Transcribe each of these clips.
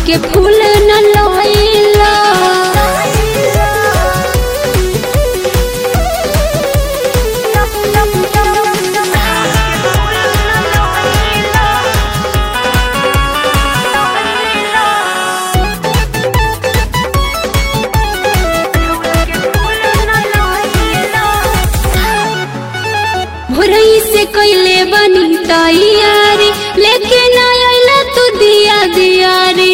के फूल न लइला भोरई से कैले बनी तैयारी लेके ना आइला तू दिया दियारी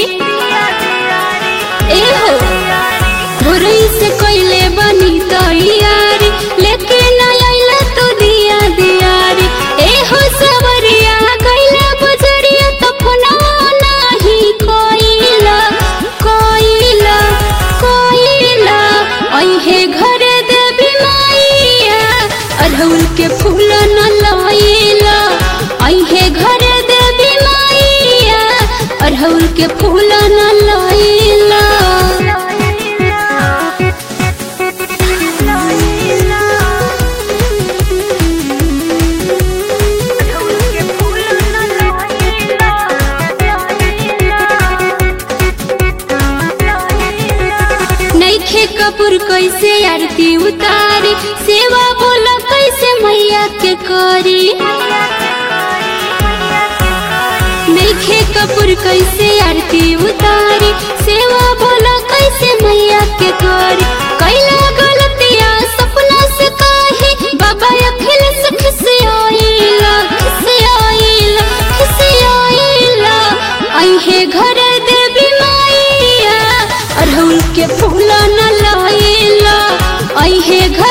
ए हो भोरई से कैले बनी तैयारी लेके ना आइला तू दिया दियारी ए हो सवरिया कैला बजरिया तो फोनवा नाही कोइला कोइला कोइला अइहे घर देवी माइया अरहुल के फूल न लइला अइहे घर देवी माइया अरहुल के फूल न लइला नईखे कपूर कैसे आरती उतारी सेवा बोला कैसे मैया के करी नईखे कपूर कैसे आरती उतारी सेवा बोला कैसे मैया के करी कैला गलतिया सपना से काहे बाबा अखिल से खिसियाइला खिसियाइला खिसियाइला अइहे घर देवी माइया अरहुल के फूल न लइला अइहे घर